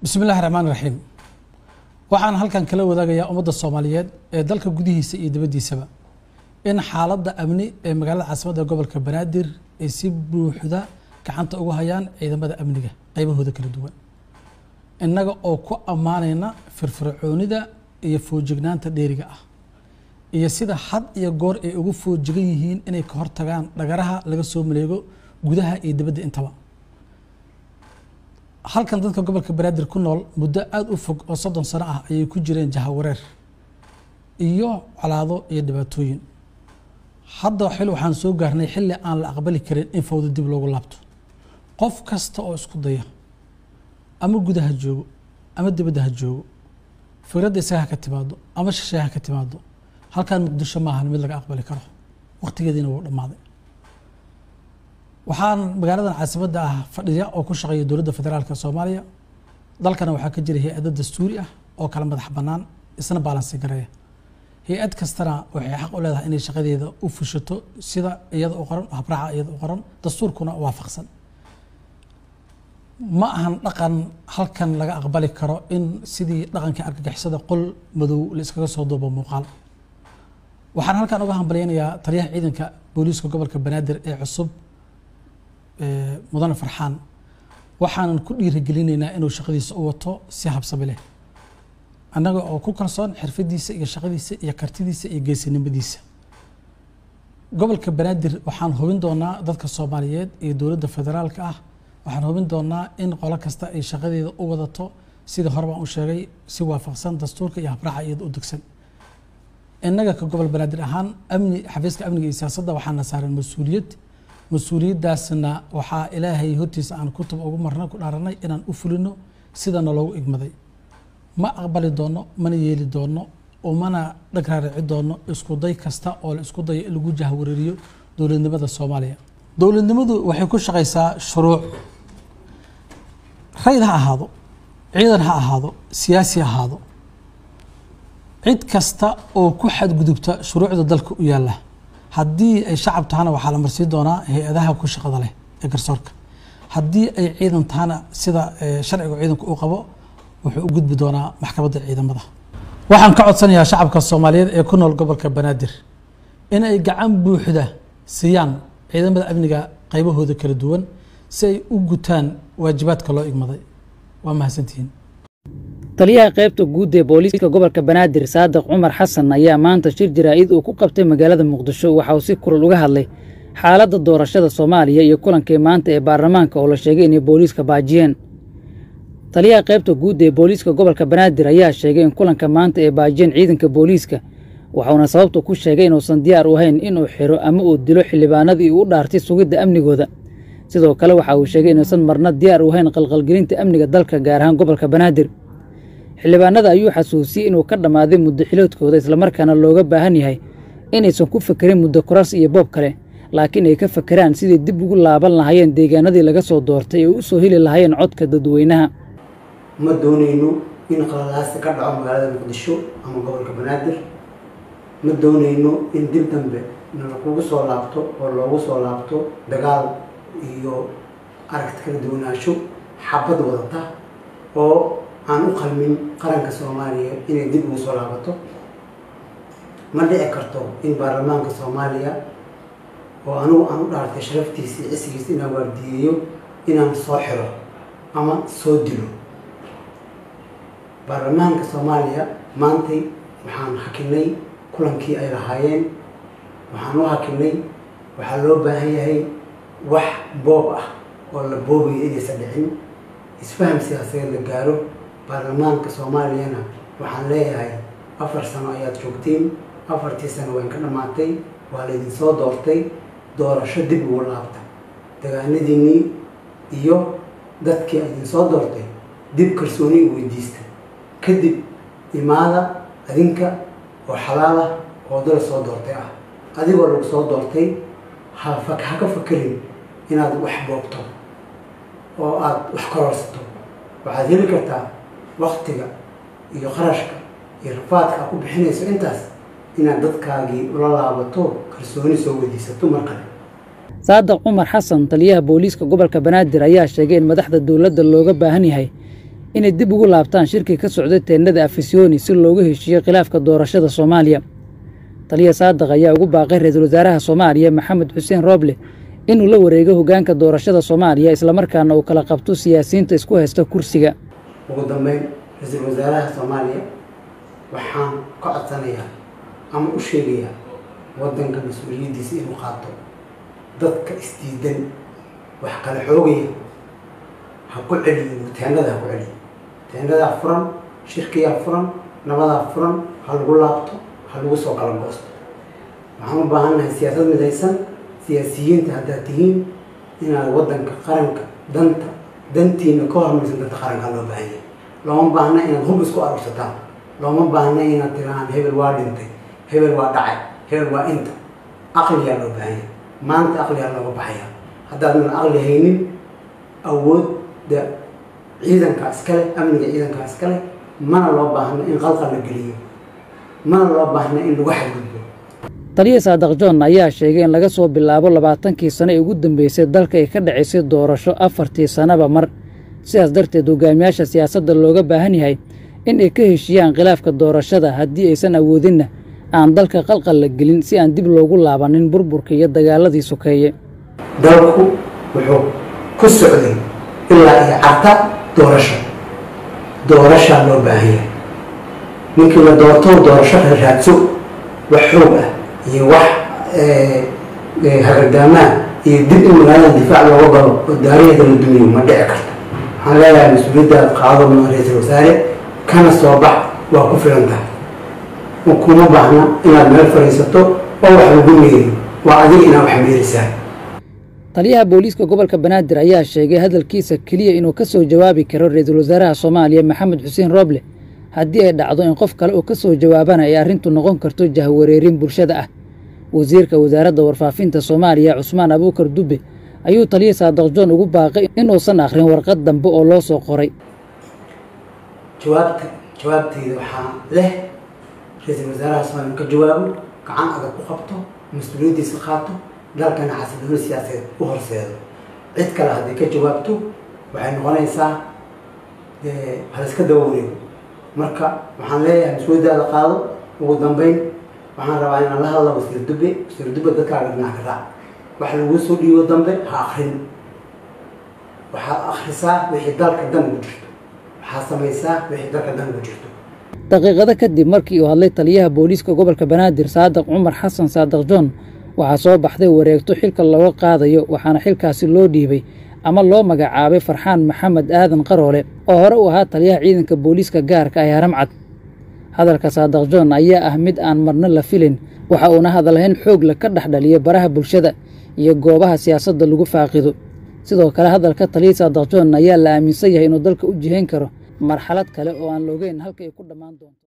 bismi illahi raxmaan raxiim waxaan halkan kala wadaagayaa ummadda soomaaliyeed ee dalka gudihiisa iyo dibaddiisaba in xaaladda amni ee magaalada caasimadda gobolka banaadir ay si buuxda gacanta ugu hayaan ciidamada amniga qaybahooda kala duwan innaga oo ku ammaanayna firfircoonida iyo foojignaanta dheeriga ah iyo sida had iyo goor ay ugu foojigan yihiin inay ka hortagaan dhagaraha laga soo maleego gudaha iyo dibadda intaba halkan dadka gobolka banaadir ku nool muddo aada u fog oo soddon sano ah ayay ku jireen jahawareer iyo colaado iyo dhibaatooyin hadda xil waxaan soo gaarnay xilli aan la aqbali karin in fawda dib loogu laabto qof kasta oo isku daya ama gudaha joogo ama dibadda ha joogo fikradda isaga ha ka timaado ama shisheeya ha ka timaado halkan muqdisho maahan mid laga aqbali karo waqtigeediina wuu dhammaaday waxaan magaaladan caasimadda ah fadhiya oo ku shaqeeya dowladda federaalka soomaaliya dalkana waxaa ka jira hay-ado dastuuri ah oo kala madax bannaan isna baalansi gareeya hay-ad kastana waxay xaq u leedahay inay shaqadeeda u fushato sida iyada u qoran habraaca iyada u qoran dastuurkuna waafaqsan ma ahan dhaqan halkan laga aqbali karo in sidii dhaqankii argagixisada qol madow la iskaga soo duubo muuqaal waxaan halkan uga hambalyaynayaa taliyaha ciidanka booliiska gobolka banaadir ee cusub mudane farxaan waxaanan ku dhiirigelinaynaa inuu shaqadiisa u wato si habsami leh annaga oo ku kalsoon xirfadiisa iyo shaqadiisa iyo kartidiisa iyo geesinimadiisa gobolka banaadir waxaan hubin doonaa dadka soomaaliyeed iyo dowladda federaalka ah waxaan hubin doonaa in qolo kasta ay shaqadeeda u wadato sidii hore baan u sheegay si waafaqsan dastuurka iyo habraaca iyada u degsan innaga ka gobol banaadir ahaan amni xafiiska amniga iyo siyaasadda waxaana saaran mas-uuliyad mas-uuliyaddaasna waxaa ilaahay hortiisa aan kutub ugu marna ku dhaaranay inaan u fulino sidana loogu igmaday ma aqbali doono mana yeeli doono umana dhag raarici doono isku day kasta oo la isku dayo in lagu jahwareeriyo dowladnimada soomaaliya dowladnimadu waxay ku shaqaysaa shuruuc rayd ha ahaado ciidan ha ahaado siyaasi ha ahaado cid kasta oo ku xadgudubta shuruucda dalka u yaalla haddii ay shacab tahana waxaa la marsiin doonaa hay-adaha ku shaqada leh ee garsoorka haddii ay ciidan tahana sida sharciga ciidanku uu qabo wuxuu u gudbi doonaa maxkamadda ciidamada waxaan ka codsanayaa shacabka soomaaliyeed ee ku nool gobolka banaadir in ay gacan buuxda siiyaan ciidamada amniga qaybahooda kala duwan si ay u gutaan waajibaadka loo igmaday waa mahadsantihiin taliyaha qaybta guud ee booliiska gobolka banaadir saadiq cumar xasan ayaa maanta shir jaraa'id uu ku qabtay magaalada muqdisho waxa uu si kulal uga hadlay xaaladda doorashada soomaaliya iyo kulankii maanta ee baarlamaanka oo la sheegay inay booliiska baajiyeen taliyaha qaybta guud ee booliiska gobolka banaadir ayaa sheegay in kulanka maanta ay baajiyeen ciidanka booliiska waxuuna sababtu ku sheegay inuusan diyaar u ahayn inuu xiro ama uu dilo xildhibaanadii uu u dhaartay sugidda amnigooda sidoo kale waxa uu sheegay inuusan marna diyaar u ahayn qalqalgelinta amniga dalka gaar ahaan gobolka banaadir xildhibaanada ayuu xasuusiyey inuu ka dhammaaday muddo xiloodkooda islamarkaana looga baahan yahay inaysan ku fakerin muddo koras iyo boob kale laakiin ay ka fakeraan sidii dib ugu laaban lahaayeen deegaanadii laga soo doortay oo u soo heli lahaayeen codka dadweynaha ma doonayno in qalalaasi ka dhaco magaalada muqdisho ama gobolka banaadir ma doonayno in dib dambe nalakugu soo laabto oo loogu soo laabto dagaal iyo aragti kala duwanaansho xabad wadata oo aan u qalmin qaranka soomaaliya inay dib ugu soo laabato ma dhici karto in baarlamaanka soomaaliya oo anugu aan u dhaartay sharaftiisii cisigiisa inaan waardiyeeyo inaan soo xiro ama soo dilo baarlamaanka soomaaliya maantay waxaan hakinay kulankii ay lahaayeen waxaan u hakinay waxaa loo baahan yahay wax boob ah oo la boobayo inaysan dhicin isfaham siyaasadeed la gaaro baarlamaanka soomaaliyana waxaan leeyahay afar sano ayaad joogtiin afartii sano wayn ka dhammaatay waa laydin soo doortay doorasho dib ugu laabta dagaanadiinnii iyo dadkii idin soo doortay dib kalsooni u weydiista kadib imaada adinka oo xalaalah oo dala soo doortay ah adigoo lagu soo doortay ha ha ka fakerin inaad wax boogto oo aada wax kororsato waxaad heli kartaa waktiga iyo qarashka iyo rafaadka aad ku bixinayso intaas inaad dadkaagii ula laabato kalsooni soo weydiisato mar kale saadiq cumar xasan taliyaha booliiska gobolka banaadir ayaa sheegay in madaxda dowladda looga baahan yahay inay dib ugu laabtaan shirkii ka socday teennada afisyooni si looga heshiiyo khilaafka doorashada soomaaliya taliya saadiq ayaa ugu baaqay ra-iisul wasaaraha soomaaliya maxamed xuseen rooble inuu la wareego hoggaanka doorashada soomaaliya islamarkaana uu kala qabto siyaasiyiinta isku haysta kursiga ugu dambeyn ra-iisul wasaaraha soomaaliya waxaan ka codsanayaa ama u sheegayaa waddanka mas-uuliyaddiisa inuu qaato dadka isdiidan wax kala xoogaya ha ku celiyo teennada ha ku celiyo teennadaa furan shirkiyaa furan nabadaa furan ha lagu laabto ha lagu soo kala goosto waxaan u baahannahay siyaasad midaysan siyaasiyiinta haddaad tihiin inaad waddanka qaranka danta dantiina ka hormaysan danta qaranka loo baahan yahay looma baahna inaad hub isku arursataan looma baahna inaad tirahaan hebel waa dhintay hebel waa dhacay hebel waa inta aqliyaa loo baahan yahay maanta aqliyaa looga baxaya haddaadan aqli haynin awoodda ciidankaa iskale amniga ciidankaa iskale mana loo baahno in qalqal la geliyo mana loo baahna in lagu xadgudbo taliya saadiq john ayaa sheegay in laga soo bilaabo labaatankii sano ee ugu dambeysay dalka ay ka dhacaysay doorasho afartii sannaba mar sidaas darteed hogaamiyaasha siyaasadda looga baahan yahay in ay ka heshiiyaan khilaafka doorashada haddii aysan awoodinna aan dalka qalqal la gelin si aan dib loogu laabanin burburka iyo dagaaladii sokeeye dalku wuxuu ku socday ilaa iyo carta doorasho doorashaa loo baahan yahay ninkii la doorto doorasho raadso wax xoog ah iyo wax hagardaamaa iyo dib in magaalada difaac looga galo oo daariheeda la dumiyo ma dhici karto waxaan leeyahay mas-uuliyaddaad qaado ma ra-iisul wasaare kana soo bax waa ku filan tahay kuma baahna inaad meel fadhiisato oo wax lagu meeriyo waa adiga inaad wax meerisaa taliyaha booliiska gobolka banaadir ayaa sheegay hadalkiisa keliya inuu ka soo jawaabi karo ra-iisul wasaaraha soomaaliya maxamed xuseen rooble haddii ay dhacdo in qof kale uu ka soo jawaabana ay arrintu noqon karto jahwareerin bulshada ah wasiirka wasaaradda warfaafinta soomaaliya cusmaan abuukar dubbe ayuu taliya saadiq john ugu baaqay inuusan akhrin warqad dambe oo loo soo qoray jawaabta jawaabteyda waxaa leh ra-iisul wasaaraha soomaaliya ka jawaabo gacan adag ku qabto mas-uuliyaddiisa qaato dalkana xasilooni siyaasadeed u horseedo cid kale hadday ka jawaabto waxay noqonaysaa haliska daba wareego marka waxaan leeyahay mas-uuliyaddaada qaado ugu dambeyn waxaan rabaa inaan la hadla wasiir dube wasiir dube dadkaaga dhinac ka raac wax laguu soo dhiibo dambe ha akrin waxaad akhrisaa wixii dalka dan ugu jirto waxaad samaysaa wixii dalka dan ugu jirto daqiiqado kadib markii uu hadlay taliyaha booliiska gobolka banaadir saadiq cumar xasan saadiq john waxaa soo baxday wareegto xilka looga qaadayo waxaana xilkaasi loo dhiibay ama loo magacaabay farxaan maxamed aadan qaroole oo hore u ahaa taliyaha ciidanka booliiska gaarka ah haramcad hadalka saadiq john ayaa ah mid aan marna la filin waxa uuna hadalhayn xoog la ka dhex dhaliya baraha bulshada iyo goobaha siyaasadda lagu faaqido sidoo kale hadalka taliya saadiq john ayaa la aaminsan yahay inuu dalka u jihayn karo marxalad kale oo aan loogeyn halka ay ku dhammaan doonto